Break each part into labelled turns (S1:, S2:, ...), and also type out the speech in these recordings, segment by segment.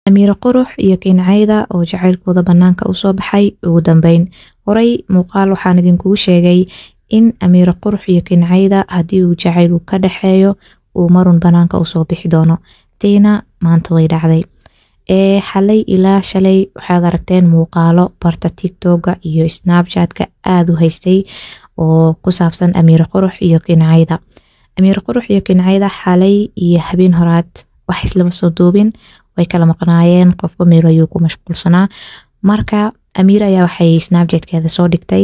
S1: amiiro qurux iyo kincayda oo jacaylkooda banaanka usoo baxay ugu dambeyn horay muuqaal waxaan idinkugu sheegay in amiiro qurux iyo kincayda haddii uu jacayl uu ka dhexeeyo uu marun banaanka usoo bixi doono tiina maanta way dhacday ee xalay ilaa shalay waxaad aragteen muuqaalo barta tictoga iyo snapchatka aada u haystay oo ku saabsan amiiro qurux iyo kincayda amiiro qurux iyo kincayda xalay iyo habeen horaad wax islama soo duubin way kala maqnaayeen qofka meel ayuu ku mashquulsanaa marka amiir ayaa waxay snapchatkeeda soo dhigtay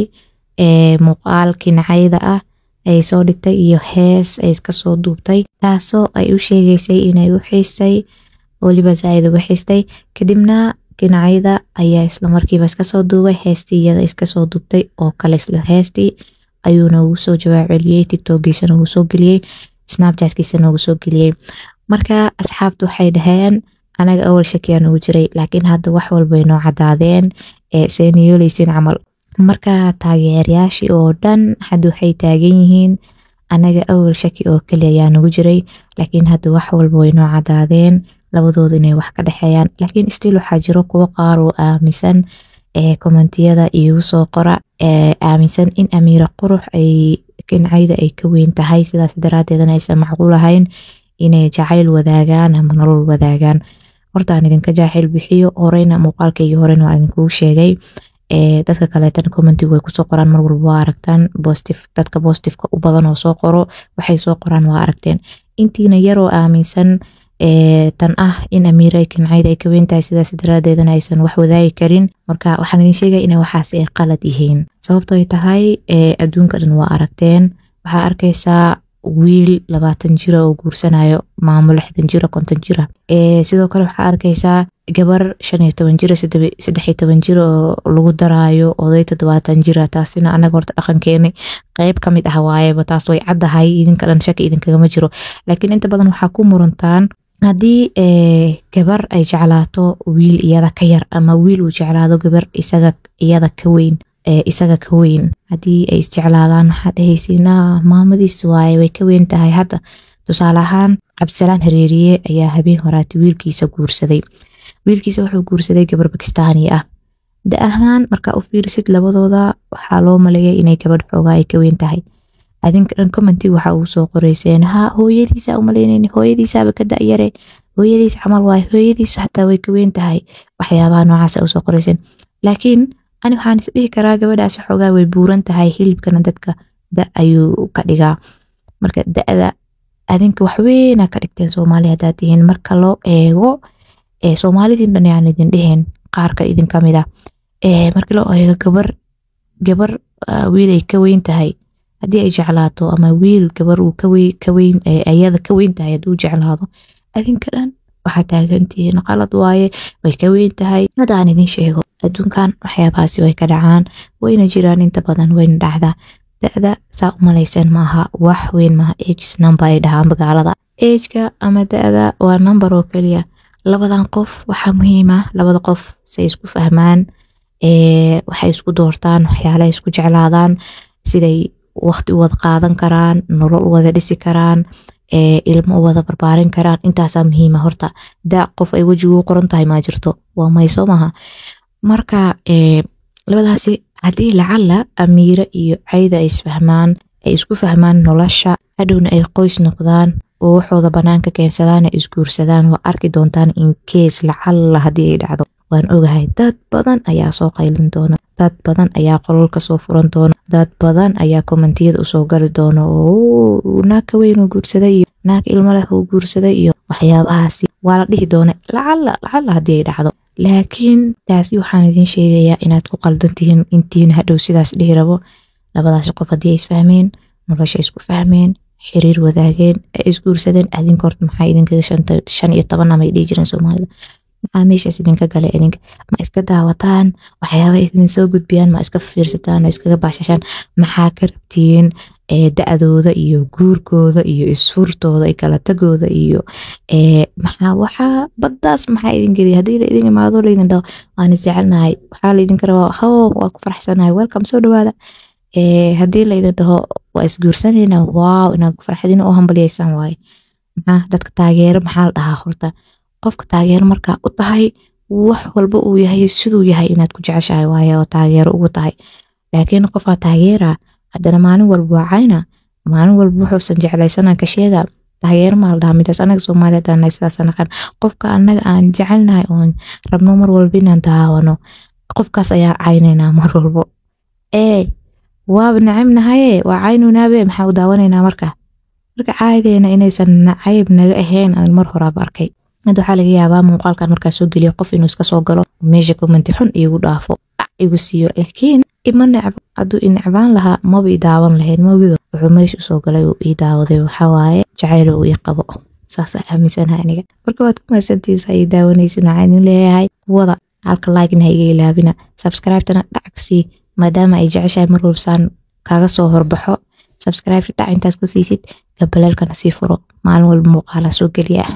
S1: ee muuqaal kincayda ah ay soo dhigtay iyo hees ay iska soo duubtay taasoo ay u sheegeysay inay u xiistay weliba zaaid uga xiistay kadibna kincayda ayaa islamarkiiba iska soo duubay heestii iyada iska soo duubtay oo kale isla heestii ayuuna ugu soo jawaab celiyey tictokgiisana ugu soo geliyey snapchatkiisana ugu soo geliyey marka asxaabtu waxay dhaheen anaga awal shakiyaan ugu jiray laakiin hadda wax walbay noo cadaadeen ee seen yeeleysin camal marka taageerayaashii oo dhan hadda waxay taagan yihiin anaga awal shaki oo keli ayaa nagu jiray laakiin hadda wax walba way noo cadaadeen labadooda inay wax ka dhexeeyaan laakiin still waxaa jiro kuwo qaar oo aaminsan ee kommentiyada iigu soo qora ee aaminsan in amiira qurux ay kincayda ay ka weyn tahay sidaas daraadeedna aysan macquul ahayn inay jacayl wadaagaan ama nolol wadaagaan horta aan idinka jaacayl bixiyo horeyna muuqaalkaygii horena waan idinkugu sheegay ee dadka kaleetana commentigu way kusoo qoraan mar walba waa aragtaan bostif dadka bostifka u badan oo soo qoro waxay soo qoraan waa aragteen intiina yaroo aaminsan ee tan ah in amiira ay kincayda ay ka weyn tahay sidaas daraadeedana aysan wax wadaagi karin marka waxaan idin sheegaya inay waxaas ay qalad yihiin sababto ay tahay ee adduunka dhan waa aragteen waxaa arkaysaa wiil labaatan jira oo guursanayo maamo lixdan jira konton jira ee sidoo kale waxaa arkaysaa gabar shan iyo toban jira saddex iyo toban jira oo lagu daraayo oday toddobaatan jira taasina anaga horta dhaqankeeni qeyb ka mid ah waayeba taas way caddahay idinka dhan shaki idinkagama jiro laakiin inta badan waxaa ku murantaan haddii gabar ay jeclaato wiil iyada ka yar ama wiil uu jeclaado gabar isaga iyada ka weyn isaga ka weyn haddii ay isjeclaadaan waxaa dhehaysiina maamadiis waaye way ka weyn tahay hadda tusaale ahaan cabdisalaan hareeriye ayaa habeen horaati wiilkiisa guursaday wiilkiisa wuxuu guursaday gabar bakistaani ah da ahaan markaa u fiirisid labadooda waxaa loo maleeyay inay gabadh xoogaa ay ka weyn tahay adinka dhan commenti waxa uu soo qoreyseen ha hooyadiisa umaleynayni hooyadiisaaba ka da-yare hooyadiis camal waaye hooyadiis xataa way ka weyn tahay waxyaabaha noocaasa usoo qoreyseen laakiin ani waxaan isdhihi karaa gabadhaasi xoogaa way buuran tahay hilibkana dadka da ayuu ka dhigaa marka da-da adinka waxweyna ka dhigteen soomaali haddaad tihiin marka loo eego soomaalidin dhan yaan idin dheheen qaarka idin kamid ah marka loo eego gabar gabar wiil ay ka weyn tahay haddii ay jeclaato ama wiil gabar uu ka weyn ayada ka weyn tahay hadduu jeclaado adinka dhan waxaa taagantihiin qalad waaye way ka weyn tahay hadda aan idin sheego adduunkan waxyaabahaasi way ka dhacaan wayna jiraan inta badan wayna dhacdaa da-da saa u malayseen maaha wax weyn maaha ages number ay dhahaan magaalada ageka ama da-da waa number oo keliya labadan qof waxaa muhiima labada qof say isku fahmaan waxay isku doortaan waxyaalaha isku jeclaadaan siday waqti u wada qaadan karaan nolol u wada dhisi karaan ilmo u wada barbaarin karaan intaasaa muhiima horta da qof ay wejigu qoran tahay maa jirto waa mayso maaha marka labadaasi haddii lacala amiire iyo cayda ay isfahmaan ay isku fahmaan nolosha hadhowna ay qoys noqdaan oo waxooda banaanka keensadaan ay isguursadaan waa arki doontaan in kees lacala haddii ay dhacdo waan ogahay dad badan ayaa soo qaylin doona dad badan ayaa qololka soo furan doona dad badan ayaa kommentiyada usoo gali doona oo naag ka weyn oo guursaday iyo naag ilmo leh oo guursaday iyo waxyaabahaasi waa la dhihi doona lacala lacala haddii ay dhacdo laakiin taasi waxaan idin sheegayaa inaad ku qaldan tihiin intiina hadhow sidaas dhihi rabo labadaasi qof haddii ay isfahmeen nolosha isku fahmeen xiriir wadaageen ay isguursadeen adinka horta maxaa idinkaga shan iyo toban amay dhihi jireen soomaalida maxaa meeshaas idinka galay idinka ma iska daawataan waxyaaba idin soo gudbiyaan ma iska fiirsataan ma iskaga baashashaan maxaa ka rabtiin da-dooda iyo guurkooda iyo isfurtooda kala tagooda iyo maxaa waxaa baddaas maxaa idin geliya haddii la idin imaado laydin dhaho waan isjecelnahay waxaa laydinka rabaa how waa ku faraxsanahay welcome soo dhawaada haddii laydin dhaho waa isguursanayna waaw inaad farxadina oo hambalyaysaan waaye maxaa dadka taageero maxaa la dhahaa horta qofka taageero markaa u tahay wax walba uu yahay siduu yahay inaad ku jeceshahay waaye oo taageero ugu tahay laakiin qofaa taageera haddana maalin walba waa cayna maalin walba wuxuusan jeclaysanaan ka sheega taageero maa la dhahaa midaas anaga soomaaliya hadaan sidaas naqan qofka anaga aan jecelnahay oon rabno mar walba inaan daawano qofkaas ayaan caynaynaa mar walbo ee waaba nacibnahaye waa caynunaabe maxaa u daawanaynaa marka marka caadeena inaysan nacayb naga ahayn aan mar horaaba arkay mid waxaa laga yaabaa muuqaalkan markaa soo geliyo qof inuu iska soo galo meesha commenti xun iigu dhaafo dhac igu siiyo laakiin ima necbo hadduu i necbaan lahaa maba i daawan lahayn mogido wuxuu meesha usoo galay uu ii daawaday waxawaaye jacayl uu ii qabo saasa aaminsanaha aniga marka waad ku mahadsantiisa ay daawanaysin waxaan idin leeyahay kuwada halka like-na ha iga ilaabina subscribe-tana dhac sii maadaama ay jeceshahay mar walbasaan kaaga soo horbaxo subscribe dhac intaas ku siisid gabaleelkana sii furo maalin walba muuqaala soo geliya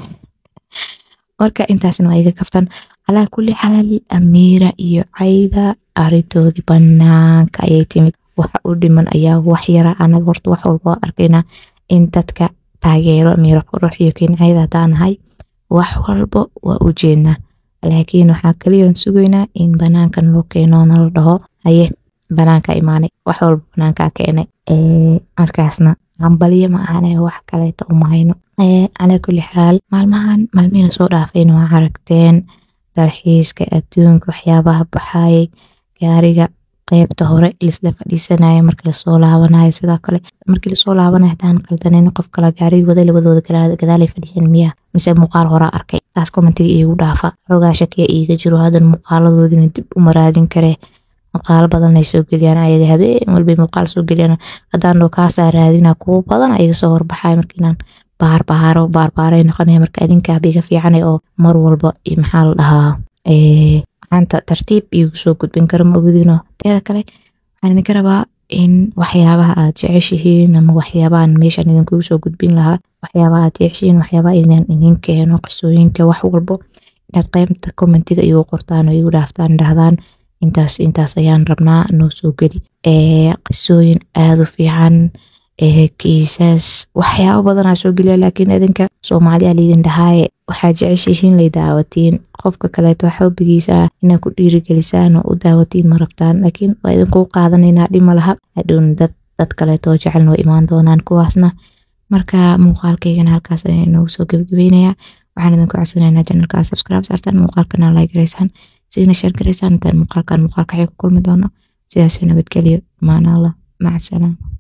S1: marka intaasna waa iga kaftan calaa kulli xaal amiira iyo cayda arintoodii banaanka ayay timid waxa u dhiman ayaa wax yara anaga horta wax walba waa arkaynaa in dadka taageero amiira qurux iyo kincayda haddaan nahay wax walba waa u jeednaa laakiin waxaa kaliyan sugaynaa in banaankan loo keeno nala dhaho haye banaanka imaanay wax walba banaankaa keenay markaasna hambaliyo ma ahane wax kaleeta umahayno calaa kulli xaal maalmahan maalmihina soo dhaafayna waa aragteen dalxiiska adduunka waxyaabaha baxayay gaariga qeybta hore lisla fadhiisanaya marka lasoo laabanayo sidoo kale markii lasoo laabanayo hadaan qaldanin qof kale gaarigi wada labadooda gadaalay fadhiyeen miya mise muuqaal horaa arkay taas commentiga iigu dhaafa xoogaa shakiya iiga jiro hadan muuqaaladoodina dib u maraadin karee muuqaalo badan ay soo geliyaan ayaga habeen walbay muuqaal soo geliyaan haddaan dhoo kaasaa raadina kuwo badan ayaga soo horbaxaya markiinaan baarbaaro baarbaaray noqonaya marka adinkaa biga fiicanay oo mar walba maxaa la dhahaa maanta tartiib iigu soo gudbin karo ma ogidino teeda kale waxaan idinka rabaa in waxyaabaha aad jeceshihiin ama waxyaabahan meeshaan idinkugu soo gudbin lahaa waxyaabaha aad jeceshihiin waxyaabaha idin idin keeno qisooyinka wax walbo inaad qeybta commentiga igu qortaan oo igu dhaaftaan dhahdaan intaas intaas ayaan rabnaa noo soo geli qisooyin aada u fiican kiisas waxyaabo badanaa soo geliya laakiin idinka soomaaliya laydin dhahaaye waxaa jeceshihiin lay daawatiin qofka kaleeto xoobigiisa ah inaad ku dhiirigelisaan oo u daawatiin ma rabtaan laakiin waa idinkuu qaadanaynaa dhima laha hadhown dad dad kaleeto jecelna way imaan doonaan kuwaasna marka muuqaalkaygana halkaas ayaa inoogu soo gebagabeynaya waxaan idinku codsanaynaa janalka subscribe saartaan muuqaalkana like garaysaan sidina sheer garaysaan intaan muuqaalkan muuqaalka xig ku kulmi doono sidaas nabadgelyo maana allah maca salaama